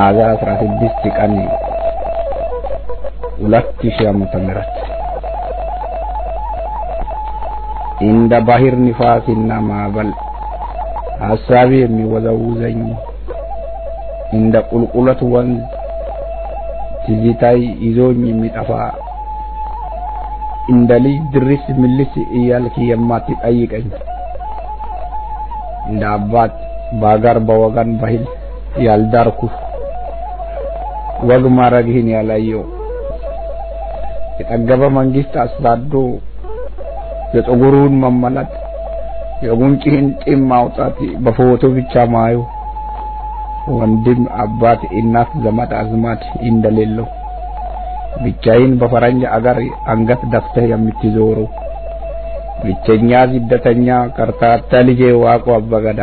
ሚያዝያ አስራ ስድስት ቀን ሁለት ሺህ ዓመተ ምህረት እንደ ባህር ንፋስና ማዕበል ሀሳቤ የሚወዘውዘኝ እንደ ቁልቁለት ወንዝ ትዝታይ ይዞኝ የሚጠፋ እንደ ልጅ ድርስ ምልስ እያልክ የማትጠይቀኝ እንደ አባት በአገር በወገን ባህል ያልዳርኩ ወግ ማረግህን ያላየው የጠገበ መንግስት አሳዶ የፀጉሩን መመለጥ የጉንጭህን ጢም ማውጣት በፎቶ ብቻ ማዩ ወንድም አባት እናት ዘመድ አዝማድ እንደሌለው ብቻዬን በፈረንጅ አገር አንገት ደፍተህ የምትዞረው ብቸኛ ስደተኛ ከርታታ ልጄ ዋቆ አበገዳ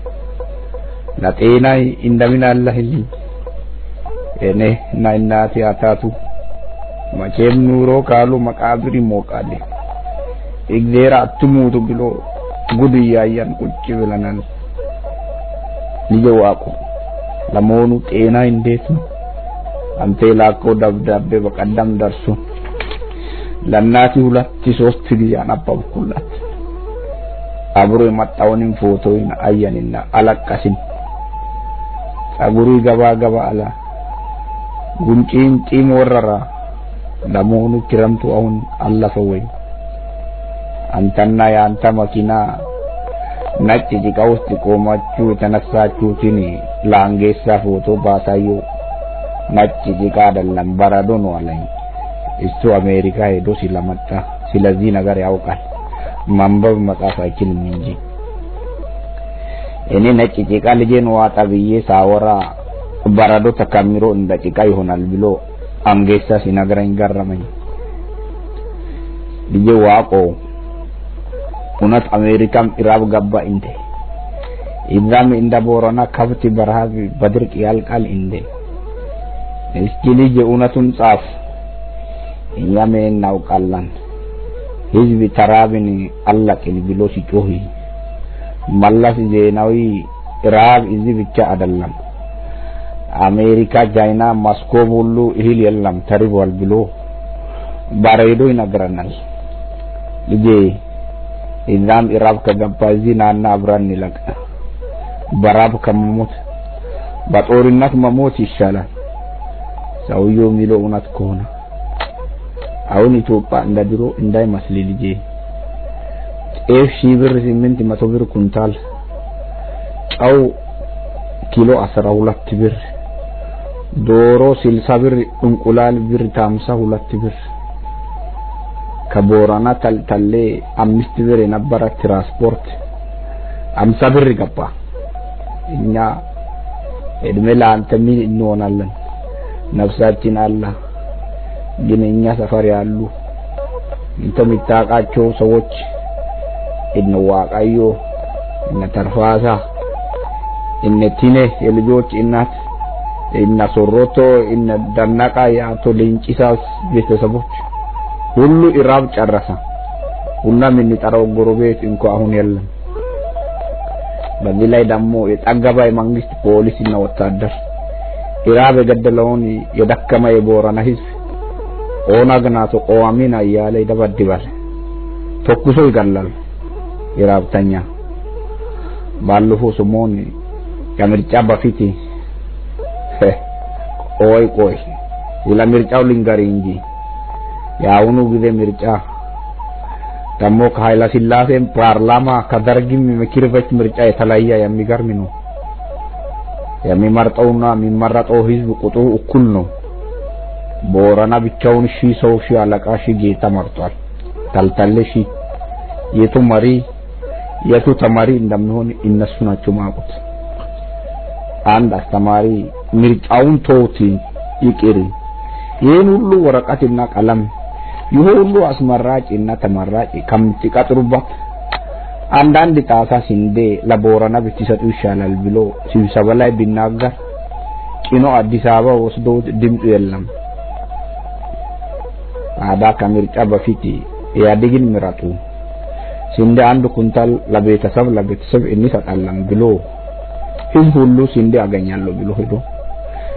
ለጤናይ እንደምን አለህልኝ እኔ እና እናቴ አታቱ መቼም ኑሮ ካሉ መቃብር ይሞቃል እግዜር አትሙቱ ብሎ ጉድ እያየን ቁጭ ብለናል ልጄ ዋቆ ለመሆኑ ጤና እንዴት ነው አንተ የላከው ደብዳቤ በቀደም ደርሶ ለእናቴ ሁለት ሶስት ጊዜ አነበብኩላት አብሮ የመጣውንም ፎቶውን አየንና አለቀስን ጸጉሩ ገባ ገባ አላ ጉንጭን ጢም ወረራ ለመሆኑ ክረምቱ አሁን አለፈ ወይ አንተና የአንተ መኪና ነጭ ጭቃ ውስጥ ቆማችሁ የተነሳችሁትን ለአንጌሳ ፎቶ ባሳየው ነጭ ጭቃ አይደለም በረዶ ነው አለኝ። እሱ አሜሪካ ሄዶ ስለመጣ ስለዚህ ነገር ያውቃል። ማንበብ መጻፍ አይችልም እንጂ እኔ ነጭ ጭቃ ልጄን ዋጣ ብዬ ሳወራ በረዶ ተከምሮ እንደ ጭቃ ይሆናል ብሎ አንጌሳ ሲነግረኝ ገረመኝ። ልጄ ዋቆ እውነት አሜሪካም ኢራብ ገባ እንዴ? እዛም እንደ ቦረና ከብት በረሃብ በድርቅ ያልቃል እንዴ? እስኪ ልጅ እውነቱን ጻፍ። እኛም እናውቃለን። ህዝብ ተራብን አለቅን ብሎ ሲጮህ መለስ ዜናዊ ራብ እዚህ ብቻ አይደለም፣ አሜሪካ፣ ቻይና፣ ማስኮብ ሁሉ እህል የለም ተርቧል ብሎ በሬዲዮ ይነግረናል። ልጄ እዛም ኢራብ ከገባ እዚህ ናና አብረን እንለቅ። በራብ ከመሞት በጦርነት መሞት ይሻላል። ሰውየው የሚለው እውነት ከሆነ አሁን ኢትዮጵያ እንደ ድሮ እንዳይመስል ልጄ። ጤፍ ሺህ ብር ስምንት መቶ ብር ኩንታል፣ ጨው ኪሎ አስራ ሁለት ብር፣ ዶሮ ስልሳ ብር፣ እንቁላል ብር ታምሳ ሁለት ብር ከቦረና ተልተሌ አምስት ብር የነበረ ትራንስፖርት አምሳ ብር ገባ። እኛ እድሜ ለአንተ ምን እንሆናለን? ነፍሳችን አለ። ግን እኛ ሰፈር ያሉ እንተ የምታውቃቸው ሰዎች እነ ዋቃዮ፣ እነ ተርፋሳ፣ እነ ቲኔ የልጆች እናት፣ እነ ሶሮቶ፣ እነ ደነቃ የአቶ ሌንጭሳስ ቤተሰቦች ሁሉ ኢራብ ጨረሰ። ቡና የምንጠራው ጎረቤት እንኳ አሁን የለም። በዚህ ላይ ደግሞ የጠገባ የመንግስት ፖሊስ እና ወታደር ኢራብ የገደለውን የደከመ የቦረና ህዝብ ኦነግ ናቶ ቆዋሚና እያለ ይደበድባል፣ ተኩሶ ይገላል። ኢራብተኛ ባለፈው ሰሞን ከምርጫ በፊት ቆይ ቆይ ስለ ምርጫው ልንገር እንጂ የአሁኑ ጊዜ ምርጫ ደግሞ ከኃይለ ሥላሴም ፓርላማ ከደርግም ምክር ቤት ምርጫ የተለየ የሚገርም ነው። የሚመርጠውና የሚመረጠው ህዝብ ቁጥሩ እኩል ነው። ቦረና ብቻውን ሺህ ሰው ሺህ አለቃ ሺህ ጌታ መርጧል። ተልተሌ ሺህ የቱ መሪ የቱ ተማሪ እንደሚሆን እነሱ ናቸው ማቁት። አንድ አስተማሪ ምርጫውን ተውት ይቅር፣ ይህን ሁሉ ወረቀትና ቀለም ይህ ሁሉ አስመራጭ እና ተመራጭ ከምትቀጥሩበት አንዳንድ ጣሳ ስንዴ ለቦረና ብትሰጡ ይሻላል ብሎ ስብሰባ ላይ ቢናገር ጭኖ አዲስ አበባ ወስዶት ድምፁ የለም። ታዲያ ከምርጫ በፊት ኢህአዴግን ምረጡ፣ ስንዴ አንድ ኩንታል ለቤተሰብ ለቤተሰብ እንሰጣለን ብሎ ህዝብ ሁሉ ስንዴ አገኛለሁ ብሎ ሄዶ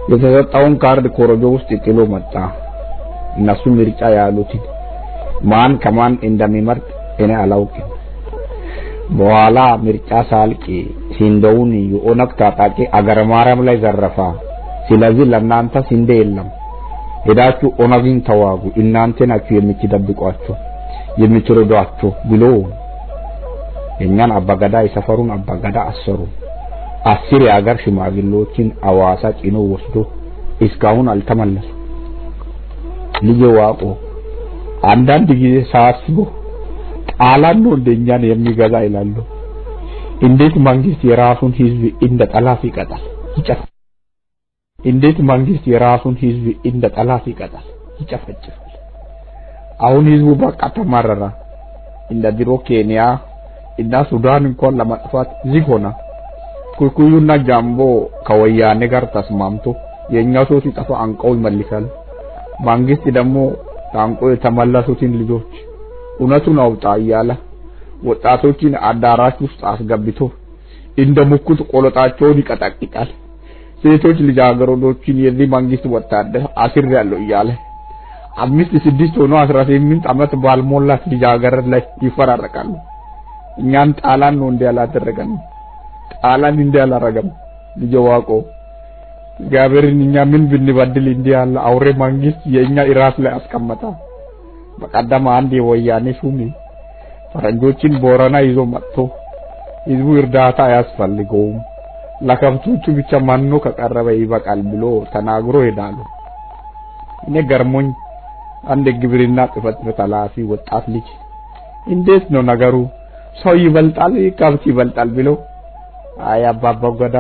የተሰጠውን ካርድ ኮረጆ ውስጥ ጥሎ መጣ። እነሱ ምርጫ ያሉትን ማን ከማን እንደሚመርጥ እኔ አላውቅም። በኋላ ምርጫ ሳልቅ ሲንዴውን የኦነግ ታጣቂ አገረ ማርያም ላይ ዘረፋ። ስለዚህ ለእናንተ ስንዴ የለም፣ ሄዳችሁ ኦነግን ተዋጉ፣ እናንተ ናችሁ የምትደብቋቸው የምትረዷቸው ብሎ የእኛን አባገዳ የሰፈሩን አባገዳ አሰሩ። አስር የአገር ሽማግሌዎችን አዋሳ ጭኖ ወስዶ እስካሁን አልተመለሱ። ልጄ ዋቆ አንዳንድ ጊዜ ሳስበው ጣላን ነው እንደኛን የሚገዛ ይላሉ። እንዴት መንግስት የራሱን ህዝብ እንደ ጠላት ይቀጣል ይጨፍ እንዴት መንግስት የራሱን ህዝብ እንደ ጠላት ይቀጣል ይጨፈጭፋል። አሁን ህዝቡ በቃ ተማረረ። እንደ ድሮ ኬንያ እና ሱዳን እንኳን ለማጥፋት ዝግ ሆነ። ኩኩዩና ጃምቦ ከወያኔ ጋር ተስማምቶ የእኛ ሰው ሲጠፋ አንቀው ይመልሳል። መንግስት ደግሞ ታንቆ የተመለሱትን ልጆች እውነቱን አውጣ እያለ ወጣቶችን አዳራሽ ውስጥ አስገብቶ እንደ ሙኩት ቆለጣቸውን ይቀጠቅጣል። ሴቶች ልጃገረዶችን የዚህ መንግስት ወታደር አስር ያለው እያለ አምስት ስድስት ሆኖ አስራ ስምንት ዓመት ባልሞላት ልጃገረድ ላይ ይፈራረቃሉ። እኛን ጣላን ነው እንዲህ ያላደረገን ጣላን እንዲህ ያላረገም ልጅ ዋቆ እግዚአብሔርን እኛ ምን ብንበድል እንዲህ ያለ አውሬ መንግስት የእኛ ራስ ላይ አስቀመጠ። በቀደም አንድ የወያኔ ሹም ፈረንጆችን ቦረና ይዞ መጥቶ ህዝቡ እርዳታ አያስፈልገውም ለከብቶቹ ብቻ መኖ ከቀረበ ይበቃል ብሎ ተናግሮ ሄዳሉ። እኔ ገርሞኝ አንድ ግብርና ጽሕፈት ቤት ኃላፊ ወጣት ልጅ እንዴት ነው ነገሩ ሰው ይበልጣል ከብት ይበልጣል ብሎ አይ አባባ ገዳ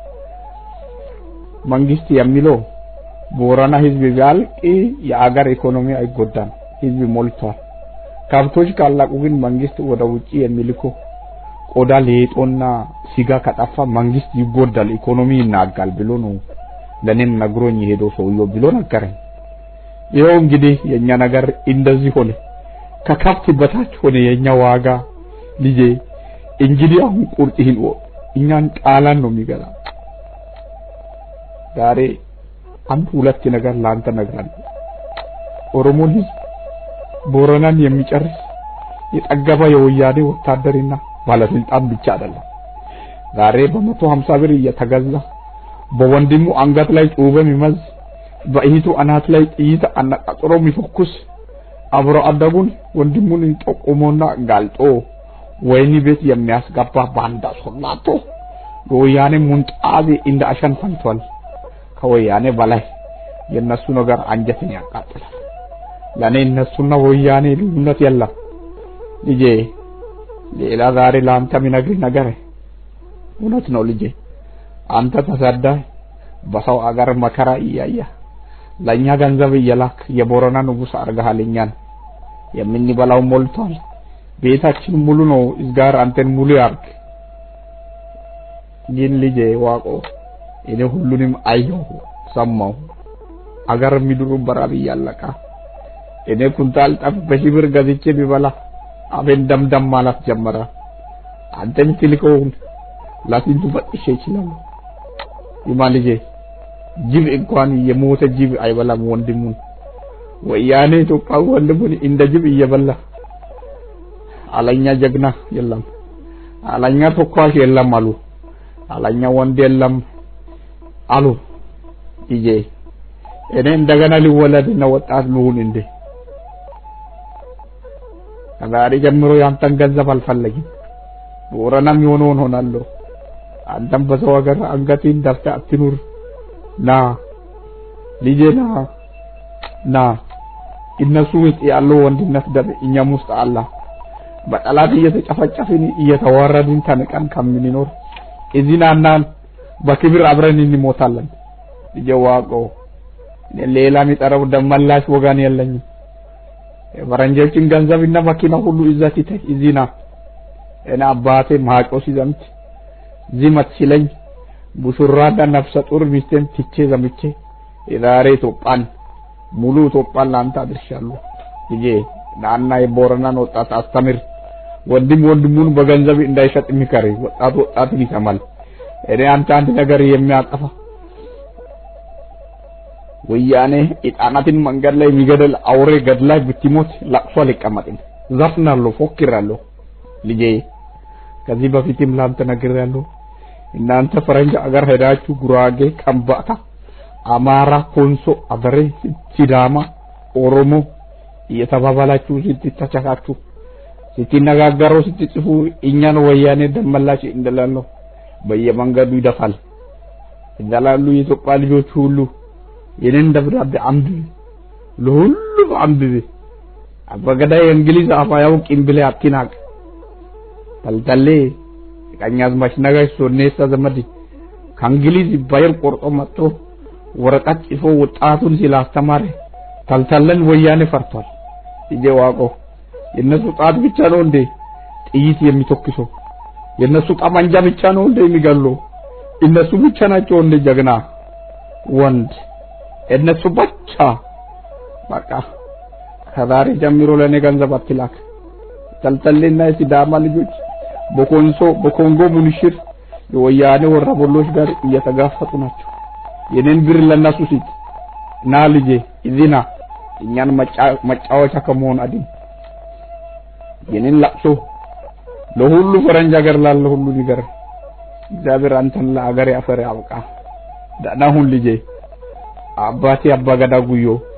መንግስት የሚለው ቦረና ህዝብ ቢያልቅ የአገር ኢኮኖሚ አይጎዳም፣ ህዝብ ሞልቷል። ከብቶች ካላቁ ግን መንግስት ወደ ውጪ የሚልኮ ቆዳ ሌጦና ስጋ ከጠፋ መንግስት ይጎዳል፣ ኢኮኖሚ ይናጋል ብሎ ነው ለኔም ነግሮኝ የሄደው ሰውየው ብሎ ነገረኝ። ይኸው እንግዲህ የኛ ነገር እንደዚህ ሆነ፣ ከከብት በታች ሆነ የኛ ዋጋ። ልጄ እንግዲህ አሁን ቁርጥህን ወቅ እኛን ጣላን ነው የሚገዛ። ዛሬ አንድ ሁለት ነገር ላንተ እነግርሃለሁ። ኦሮሞ ህዝብ ቦረናን የሚጨርስ የጠገበ የወያኔ ወታደርና ባለስልጣን ብቻ አይደለም። ዛሬ በመቶ ሀምሳ ብር እየተገዛ በወንድሙ አንገት ላይ ጩቤ የሚመዝ በእህቱ አናት ላይ ጥይት አነጣጥሮ የሚፈኩስ አብሮ አደጉን ወንድሙን ጠቁሞና ጋልጦ ወይኒ ቤት የሚያስገባ ባንዳ ሶላቶ የወያኔ ሙንጣዜ እንደ አሸን ፈልቷል። ከወያኔ በላይ የነሱ ነገር አንጀትን ያቃጥላል። ለኔ እነሱና ወያኔ ልዩነት የለም ልጄ። ሌላ ዛሬ ለአንተ የሚነግርህ ነገር እውነት ነው ልጄ። አንተ ተሰዳይ በሰው አገር መከራ እያየ ለእኛ ገንዘብ እየላክ የቦረና ንጉሥ አድርገሃል። እኛን የምንበላው ሞልቷል። ቤታችን ሙሉ ነው። እዝጋር አንተን ሙሉ ያርግ። ግን ልጄ ዋቆ እኔ ሁሉንም አየሁ፣ ሰማሁ። አገር ምድሩ በራብ እያለቀ እኔ ኩንታል ጠፍ በሺህ ብር ገዝቼ ቢበላ አፌን ደምደም ማለት ጀመረ። አንተ የምትልከውን ለስንቱ ፈጥሼ ይችላል። ይማ ልጄ ጅብ እንኳን የሞተ ጅብ አይበላም ወንድሙን። ወያኔ ኢትዮጵያ ወንድሙን እንደ ጅብ እየበላ አለኛ ጀግና የለም፣ አለኛ ተኳሽ የለም አሉ፣ አለኛ ወንድ የለም አሉ። ልጄ እኔ እንደገና ሊወለድና ወጣት ልሁን እንዴ? ከዛሬ ጀምሮ ያንተን ገንዘብ አልፈለግም። ቦረናም የሆነውን ሆናለሁ። አንተም በሰው ሀገር አንገቴን ደፍተህ አትኑር። ና ልጄ ና ና። እነሱ ውስጥ ያለው ወንድነት ደም እኛም ውስጥ አለ። በጠላት እየተጨፈጨፍን እየተዋረድን ተንቀን ከምንኖር እዚህ ናና በክብር አብረን እንሞታለን። ልጄ ዋቆ ሌላ የሚጠራው ደመላሽ ወገን የለኝም። የፈረንጆችን ገንዘብና መኪና ሁሉ እዛ ትተህ እዚህ ና። እኔ አባቴ ማጮ ሲዘምት ዚመት ሲለኝ ቡሹራና ነፍሰ ጡር ሚስቴን ትቼ ዘምቼ የዛሬ ኢትዮጵያን ሙሉ ኢትዮጵያን ለአንተ አድርሻለሁ። ልጄ ናና የቦረናን ወጣት አስተምር። ወንድም ወንድሙን በገንዘብ እንዳይሸጥ የሚከር ወጣት ወጣትን ይሰማል። እኔ አንተ አንድ ነገር የሚያጠፋ ወያኔ ሕፃናትን መንገድ ላይ የሚገድል አውሬ ገድላይ ብትሞት ለቅሶ አልቀመጥም። ዘፍናለሁ፣ ፎክራለሁ። ልጄ ከዚህ በፊትም ላንተ ነግሬያለሁ። እናንተ ፈረንጅ አገር ሄዳችሁ ጉራጌ፣ ከምባታ፣ አማራ፣ ኮንሶ፣ አደሬ፣ ሲዳማ፣ ኦሮሞ እየተባባላችሁ ስትተቻካችሁ ስትነጋገሩ ስትጽፉ እኛን ወያኔ ደመላሽ እንደላለሁ በየመንገዱ ይደፋል እንዳላሉ የኢትዮጵያ ልጆች ሁሉ የኔን ደብዳቤ አንብብ፣ ለሁሉም አንብብ። አባገዳይ የእንግሊዝ አፍ አያውቅም ብለህ አትናቅ። ተልተሌ ቀኛዝማች ነጋሽ ሶኔሳ ዘመድ ከእንግሊዝ ባየር ቆርጦ መጥቶ ወረቀት ጽፎ ወጣቱን ስላስተማረ ተልተለን ወያኔ ፈርቷል። ልጄ ዋቆ የነሱ ጣት ብቻ ነው እንዴ ጥይት የሚተኩሰው? የነሱ ጠመንጃ ብቻ ነው እንዴ የሚገለው? እነሱ ብቻ ናቸው እንደ ጀግና ወንድ እነሱ ብቻ። በቃ ከዛሬ ጀምሮ ለኔ ገንዘብ አትላክ። ተልተሌና የሲዳማ ልጆች በኮንሶ በኮንጎ ሙንሽር የወያኔ ወረበሎች ጋር እየተጋፈጡ ናቸው። የኔን ብር ለነሱ ስጥ። ና ልጄ እዚህ ና፣ እኛን መጫወቻ ከመሆን አድን። የኔን ለቅሶ ለሁሉ ፈረንጅ ሀገር ላለ ሁሉ ንገር። እግዚአብሔር አንተን ለአገር ያፈር ያብቃ። ደህና ሁን ልጄ። አባቴ አባ ገዳ ጉዮ